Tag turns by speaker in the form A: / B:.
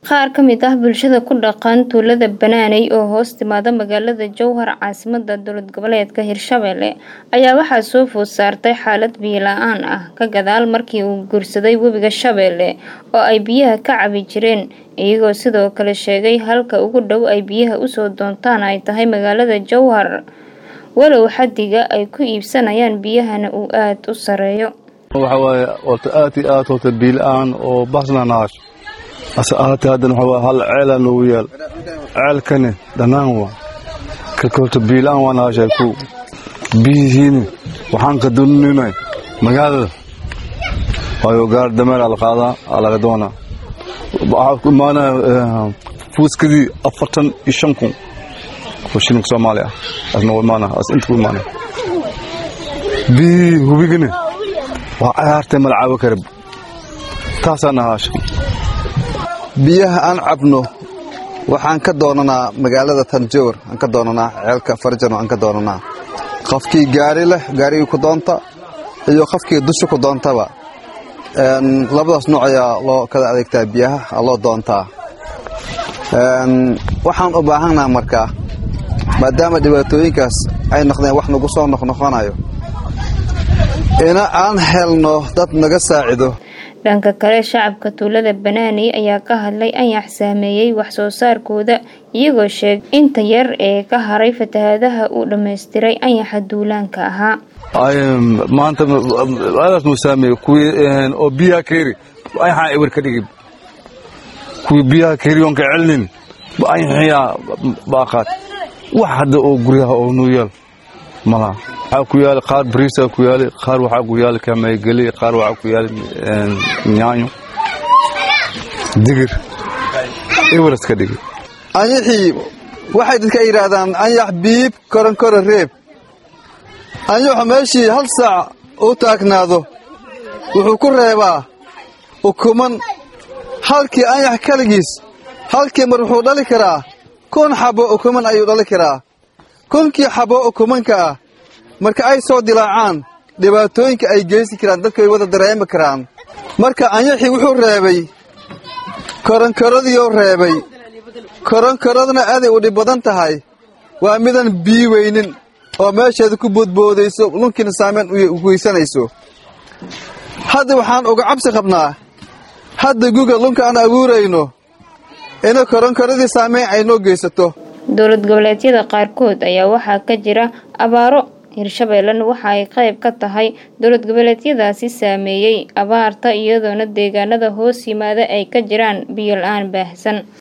A: Qaar ka mid ah bulshada ku dhaqan tuulada Banaaney oo hoos timaada magaalada Jowhar caasimadda dowlad goboleedka Hirshabelle ayaa waxaa soo food saartay xaalad biyo la-aan ah ka gadaal markii uu guursaday webiga Shabeelle oo ay biyaha ka cabi jireen iyagoo sidoo kale sheegay halka ugu dhow ay biyaha usoo doontaan ay tahay magaalada Jowhar walow xaddiga ay ku iibsanayaan biyahana uu aad u sareeyo
B: waxa waaye horta aad iyo aad horta biyo la-aan oo baxsana naash ase ahaatee haddana waxa waaye hal ceelaa noogu yaal ceelkani dhanaan waa kalka horta biyo la-aan waa naashay ku biyihiini waxaan ka duninay magaalada waayo gaar dameer aa la qaadaa aa laga doonaa waxaa ku imaanaya fuuskadii afartan iyo shan kun oo shilinka soomaali ah asna waa imaanaya as inta ku imaanaya biyihii hubigani waa cayaartay mala caawo karab taasaa nahaasha
C: biyaha aan cabno waxaan ka doonanaa magaalada tanjowr aan ka doonanaa ceelka farjano aan ka doonanaa qofkii gaari leh gaarigii ku doonta iyo qofkii dusha ku doontaba labadaas nooc ayaa loo kala adeegtaa biyaha loo doontaa waxaan u baahannaha markaa maadaama dhibaatooyinkaas ay noqdeen wax nagu soo noqnoqonayo ina aan helno dad naga saacido
A: dhanka kale shacabka tuulada Banaaney ayaa ka hadlay anyax saameeyay wax soo saarkooda iyagoo sheegay inta yar ee ka haray fatahaadaha uu dhammaystiray anyaxa duulaanka ahaa
B: maanta aadaas nuu saameeyey kuwii oo biyaha keeri anyaxaa ewer ka dhigi kuwii biyaha keeri oon ka celinin anyaxiyaa baaqaad wax hadda oo guryaha oo nuu yaal malaha waxaa ku yaali qaar bariisaa ku yaali qaar waxaa ku yaali kamaygeli qaar waxaa ku yaali nyaanyo digir eweras ka dhigi
C: anyaxii waxay dadka yidhaahdaan anyax biib koronkoro reeb anyaxu meeshii hal saac u taagnaado wuxuu ku reebaa ukuman halkii anyax keligiis halkii mar wuxuu dhali karaa kun xabbo ukuman ayuu dhali karaa kunkii xabbo ukumanka ah marka ay soo dilaacaan dhibaatooyinka ay geysan karaan dadku ay wada dareemi karaan marka anyaxii wuxuu reebay koronkoradiioo reebay koronkoradna aaday u dhib badan tahay waa midan bii weynin oo meesheeda ku boodboodayso lunkiina saameyn u geysanayso hadda waxaan uga cabsi qabnaa hadda guga lunka aan abuurayno ina koronkoradii saameyn ay noo geysato
A: dowlad goboleedyada qaarkood ayaa waxaa ka jira abaaro hirshabeellena waxa ay qayb ka tahay dowlad goboleedyadaasi saameeyey abaarta iyadoona deegaanada hoos yimaada ay ka jiraan biyo la-aan baahsan